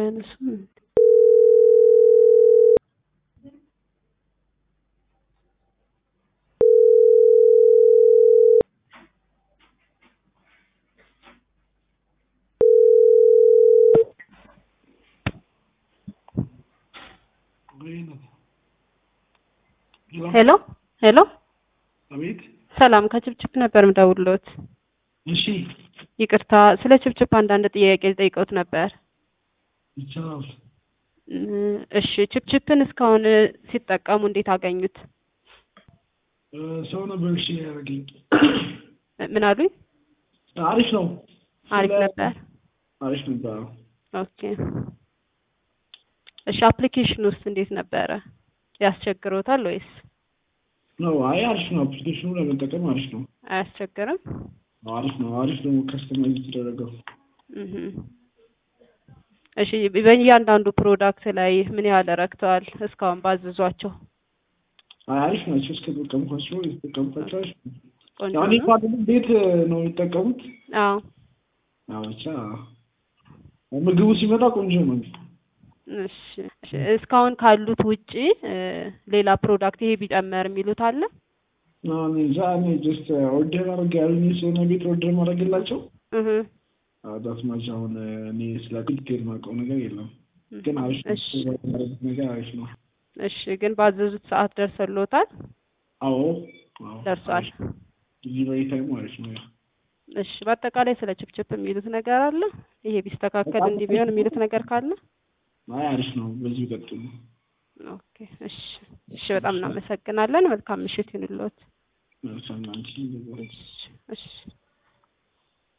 አያነሱም። ሄሎ ሄሎ፣ አቤት። ሰላም ከችፕችፕ ነበር ምደውልሎት። እሺ ይቅርታ ስለ ችፕችፕ አንዳንድ ጥያቄ ጠይቀውት ነበር። ይቻላል። እም፣ እሺ ችፕችፕን እስካሁን ሲጠቀሙ እንዴት አገኙት? እ፣ ሰው ነበር እሺ ያደረገኝ። ምን አሉኝ? አሪፍ ነው። አሪፍ ስለ- ነበር። አሪፍ ነበር። አዎ። ኦኬ እሺ አፕሊኬሽን ውስጥ እንዴት ነበረ? ያስቸግሮታል ወይስ ነው አይ አሪፍ ነው። አፕሊኬሽኑ ለመጠቀም አሪፍ ነው። አያስቸግርም? አሪፍ ነው። አሪፍ ነው። ከስተማይዝ የተደረገው እህ እሺ በእያንዳንዱ ፕሮዳክት ላይ ምን ያህል ረክተዋል እስካሁን ባዘዟቸው? አይ አሪፍ ናቸው። እስከ ተጠቀምኳቸው የተጠቀምኳቸው አሪፍ ነው። ቆንጆ ያው እኔ ነው። እንኳን ቤት ነው የሚጠቀሙት። አዎ ያው ብቻ ምግቡ ሲመጣ ቆንጆ ነው። እሺ እሺ፣ እስካሁን ካሉት ውጪ እ፣ ሌላ ፕሮዳክት ይሄ ቢጨመር የሚሉት አለ? አዎ፣ እኔ እንጃ እኔ ጀስት ኦርደር አድርጌ ያሉኝ ስለሆነ ቤት ኦርደር ማድረግላቸው እህ ዳስማች አሁን እኔ ስለ ዲቴል ማውቀው ነገር የለም። ግን አሪፍ ነው። እሺ ያደረጉት ነገር አሪፍ ነው። እሺ፣ ግን ባዘዙት ሰዓት ደርሰሎታል? አዎ አዎ፣ ደርሷል። ዲሊቨሪ ታይሙ አሪፍ ነው። ያው እሺ፣ በአጠቃላይ ስለ ችፕችፕ የሚሉት ነገር አለ? ይሄ ቢስተካከል እንዲህ ቢሆን የሚሉት ነገር ካለ? አይ አሪፍ ነው። በዚሁ ቀጥሉ። ኦኬ እሺ እሺ፣ በጣም እናመሰግናለን። መልካም ምሽት ይሁንልዎት። መልካም አንቺ እሺ እሺ